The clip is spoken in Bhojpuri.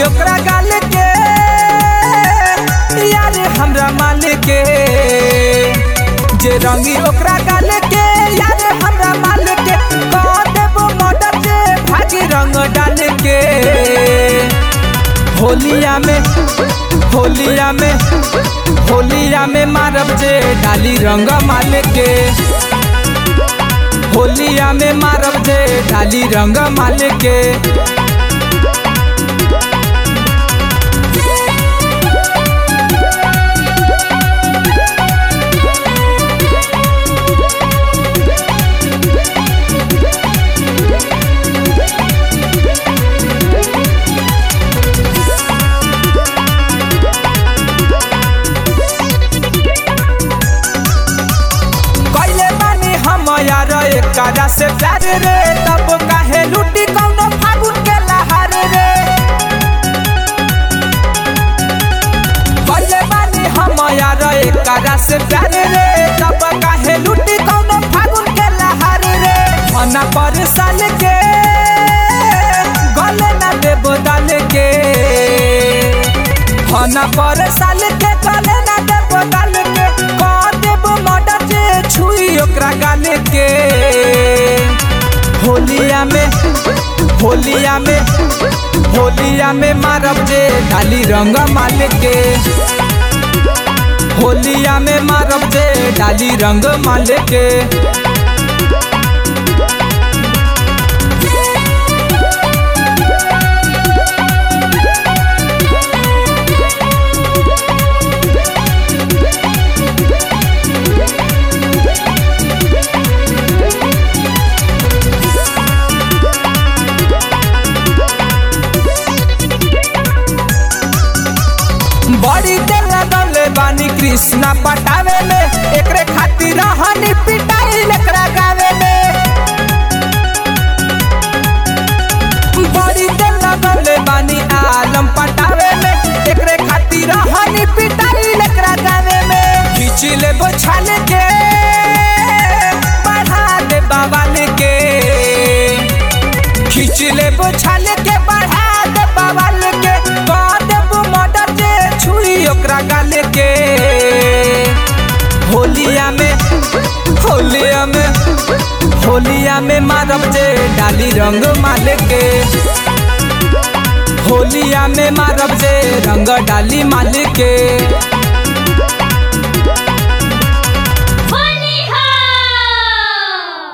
ओकरा गाल के यार हमरा मालिक के जे रंगी ओकरा गाल के यार हमरा मालिक के कह देबो मर्डर जे भागी रंग डाल के होलिया में होलिया में होलिया में मारब जे डाली रंग माल के होलिया में मारब जे डाली रंग माल के कैले बानी हम यार एकरा से प्यार रे तब काहे लूटी कौनो फागुन के लहार रे कैले बानी हम यार एकरा से प्यार रे तब काहे लूटी कौनो फागुन के लहार रे मना पर साल के गले ना देबो डाल के हना पर साल के गले ना देबो डाल के कह देबो मर्डर जे छुई ओकरा गाले के होलिया में होलिया में होलिया में मारब जे डाली रंग माल के होलिया में मारब जे डाली रंग माल के बड़ी देर लगले बानी कृष्णा पटावे में एकरे खातिर हनी पिटाई एकरा गावे में बड़ी देर लगले बानी आलम पटावे में एकरे खातिर हनी पिटाई एकरा गावे में खींच ले बोछाल के बढ़ा दे बाबाल के खींच ले बोछाल के बढ़ा दे बाबाल के कह देबो मर्डर जे छुई ओकरा गाल के होलिया में होलिया में होलिया में मारब जे डाली रंग माल के होलिया में मारब जे रंग डाली माल के